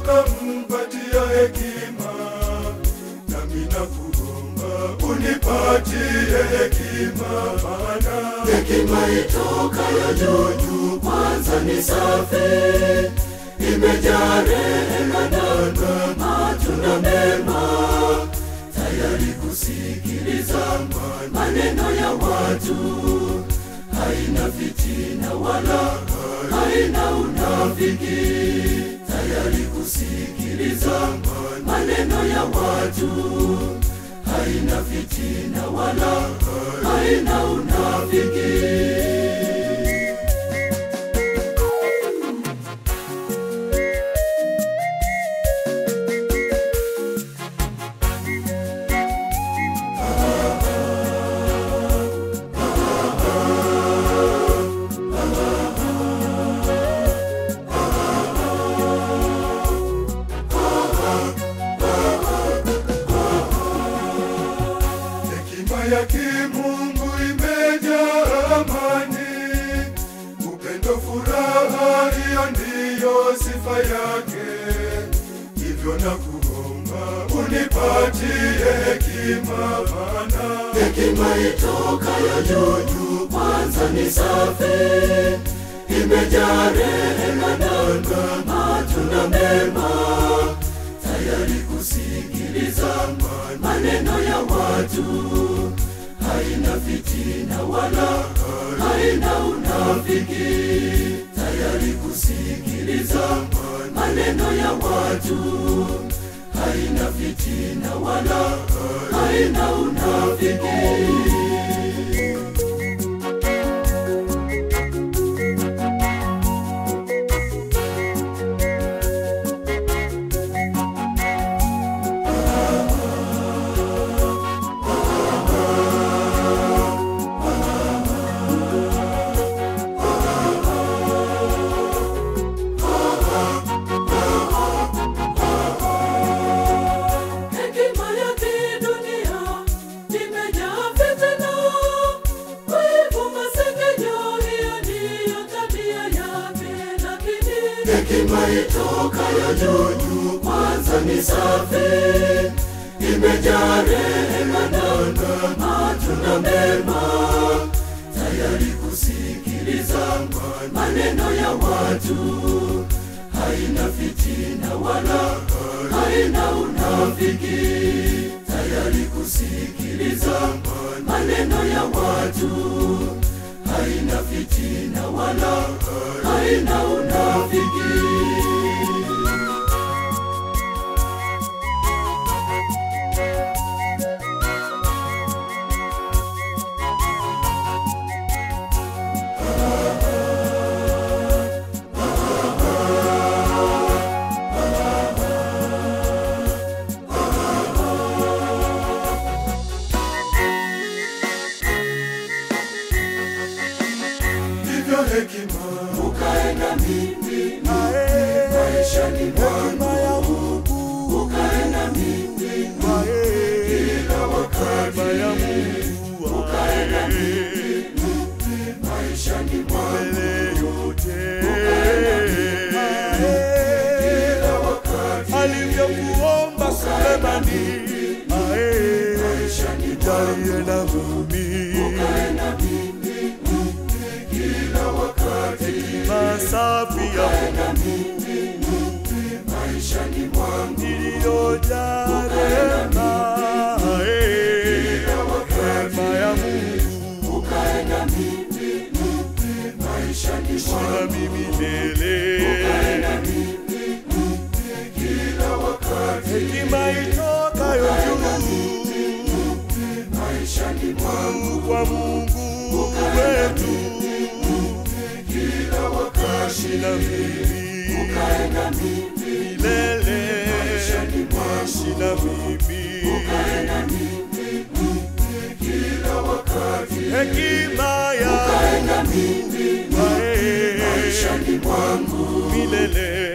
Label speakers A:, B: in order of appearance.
A: ukampatia hekima, nami nakuomba unipatie hekima, maana
B: hekima itokayo juu juu kwanza ni safi, imejaa rehema na matunda mema, tayari kusikiliza maneno ya watu, haina fitina wala haina unafiki, tayari kusikiliza maneno ya watu, haina fitina wala haina unafiki.
A: hekima ya kimungu imejaa amani, upendo, furaha, hiyo ndiyo sifa yake. Hivyo na kuomba unipatie hekima, maana
B: hekima itokayo juu juu kwanza ni safi, imejaa rehema na matunda mema, tayari kusikiliza maneno ya watu, haina fitina wala haina unafiki, tayari kusikiliza maneno ya watu, haina fitina wala haina unafiki. Hekima ya kidunia imejaa fitina, wivu, masengenyo, hiyo ndiyo tabia yake. Lakini hekima itokayo juu juu kwanza ni safi, imejaa rehema na matunda mema, tayari kusikiliza maneno ya watu, haina fitina wala haina unafiki, tayari kusikiliza maneno ya watu, haina fitina wala haina unafiki.
A: hivyo hekima
B: Ukae na mimi maishani mwangu, ukae na mimi kila wakati, ukae na mimi maishani mwangu, ukae na mimi kila wakati,
C: alivyokuomba Sulemani
B: maishani
C: jalie na mimi
B: ukae na mimi kila wakati,
C: masafi ya
B: ukae na mimi maishani mwangu,
C: iliyojaa rehema rehema ya Mungu
B: ukae na mimi maishani
C: na
B: mwangu.
C: mimi milele
B: na mimi kila wakati
C: hekima itokayo juu
B: maishani mwangu
C: kwa Mungu wetu
B: kila wakati
C: na mimi
B: kae na mimi
C: milele
B: maishani mwangu
C: na mimi
B: kae na mimi kila wakati
C: hekima ya
B: kae na mimi
C: Ae,
B: maishani mwangu
C: milele